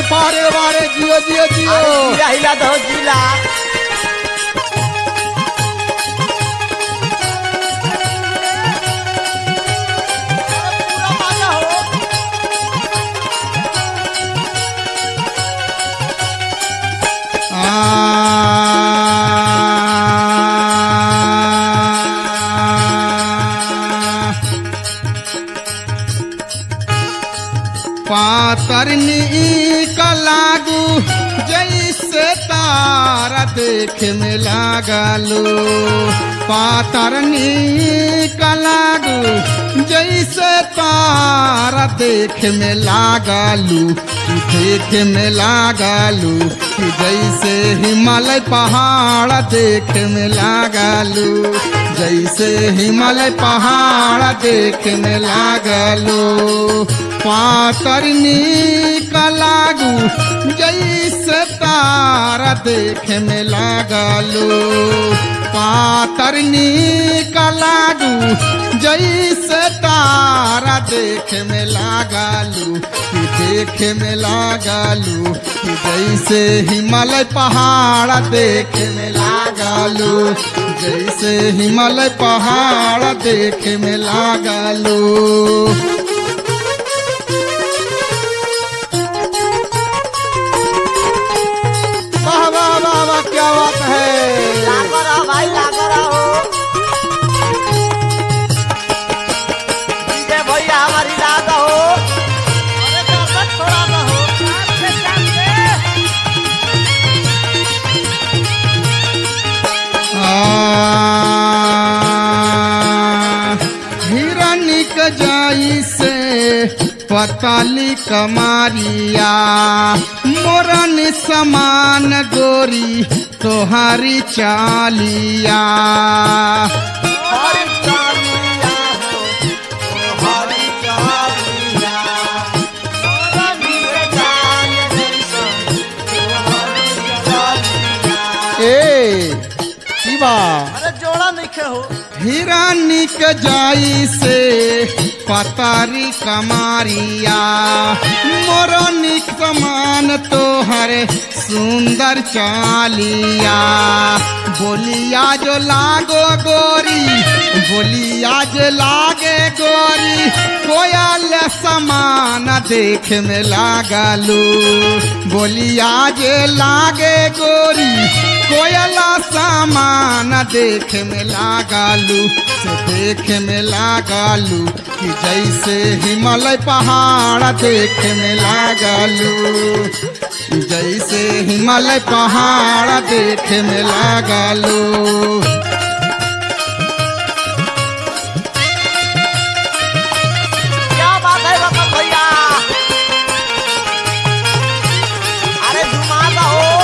पारे बारे जियो जियो जियो जिला हिला दो जिला पूरा मजा हो पातरनी का लागू जैसे तारा देख में लागलो पातरनी का लागू जैसे तारा देख में लागलू कि देख में लागलू कि जैसे हिमालय पहाड़ देख में लागलू जैसे हिमालय पहाड़ देख में लागलो पातरनी का लागू जैसे तारा देख में लागलो पातरनी का लागू जैसे तारा देख में लागलू कि देख में लागलू कि जैसे हिमालय पहाड़ देख में लागलू जैसे हिमालय पहाड़ देख में लागलू वाह वाह वाह वाह क्या बात है लागो रहो भाई लागो रहो डीजे भैया हमारी लाद हो अरे दादा थोड़ा ना हो से जाके हिरनिक जाई से पताली कमारिया मोरन समान गोरी तोहारी चालिया हरी चालिया हो हरी चालिया मोरा नीरे जान जैसन हरी चालिया ए शिवा अरे जोड़ा नहीं हो हिरानिक जाई से पतारी कमारिया मोरनिक समान तोहर सुंदर चालिया बोलिया जो लागो गोरी बोलिया जो लागे गोरी कोयल समान देख में लागलू बोलिया जे लागे गोरी कोयला सामान देख में लागलू से देख में लागलू कि जैसे हिमालय पहाड़ देख में लागलू जैसे हिमालय पहाड़ देख में लागलू क्या बात है रतन भैया अरे घुमा हो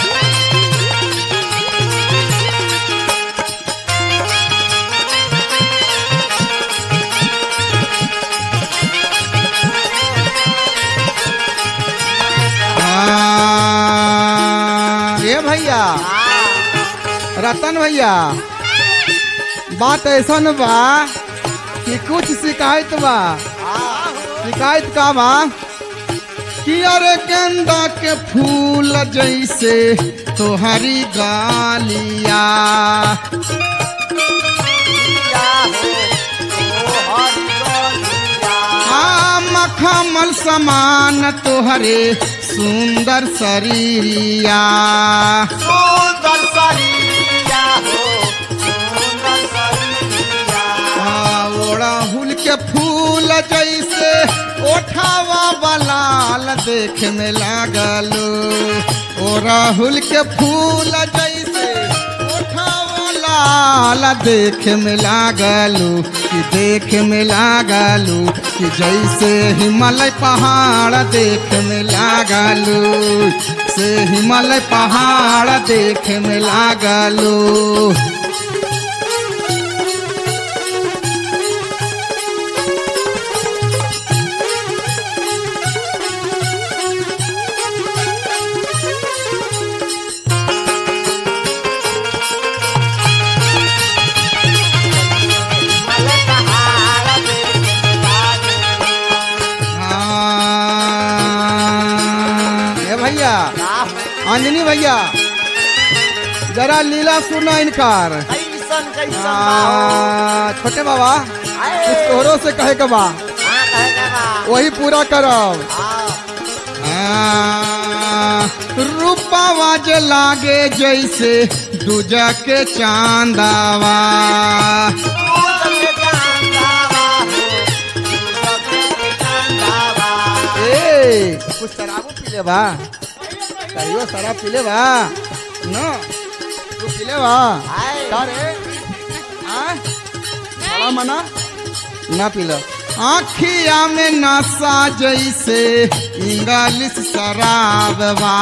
हाँ, ये भैया रतन भैया बात ऐसा न बा कि कुछ शिकायत बा शिकायत का बा कि अरे गेंदा के फूल जैसे तोहरी गालिया आ मखमल समान तोहरे सुंदर शरीरिया सुंदर सरिया हो सुंदर सरिया आ, ओड़हुल के फूल जैसे ओठावा बलाल देख में लागलो ओड़हुल के फूल जैसे ओठावा लाल देख में लागलो कि देख में लागलो कि जैसे हिमालय पहाड़ देख में लागलो से हिमालय पहाड़ देख में लागलो मले पहाड़ पे हाँ, अंजनी भैया जरा लीला सुना इनकार कैसन कैसन बा हो आ, छोटे बाबा आए कुछ तोहरों से कहे के बा हाँ कहे के बा वही पूरा करब हाँ रूपावा जे लागे जैसे दूजा के चांदावा ए कुछ शराबो पीले बा कहियो शराब पीले बा न तू पीले बा का रे हाँ? बड़ा मना ना पीला आखिया में नशा जैसे इंग्लिश शराब बा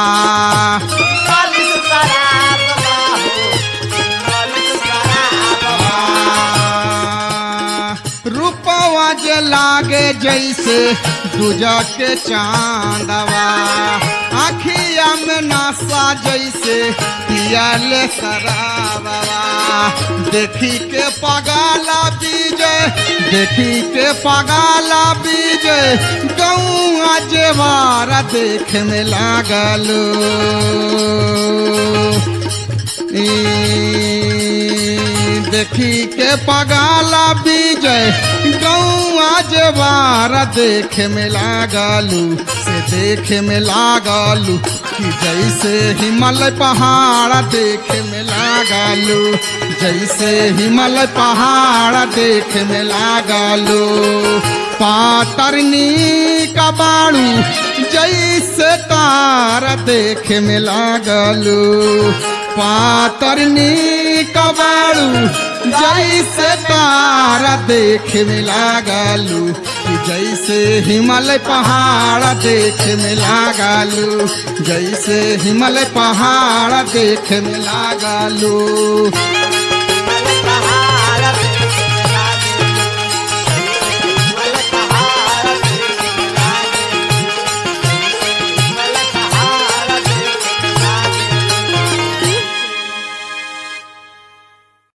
रूपवा जे लागे जैसे दूजा के चांदवा आखिया में नशा जैसे पियाल शराबवा देखी के पगाला बीजे देखी के पगाला बीजे गौआ जेवारा देख में लागलो ई देखी के पगाला बीजय गौआ जवारा देखे में लागलू से देखे में लागलू कि जैसे हिमालय पहाड़ देखे में लागलू जैसे हिमालय पहाड़ देखे में लागलू पातरनी का बाड़ू जैसे तारा देखे में लागलू पातरनी कबाड़ू जैसे तारा देखे में लागलू कि जैसे हिमालय पहाड़ देखे में लागलू जैसे हिमालय पहाड़ देखे में लागलू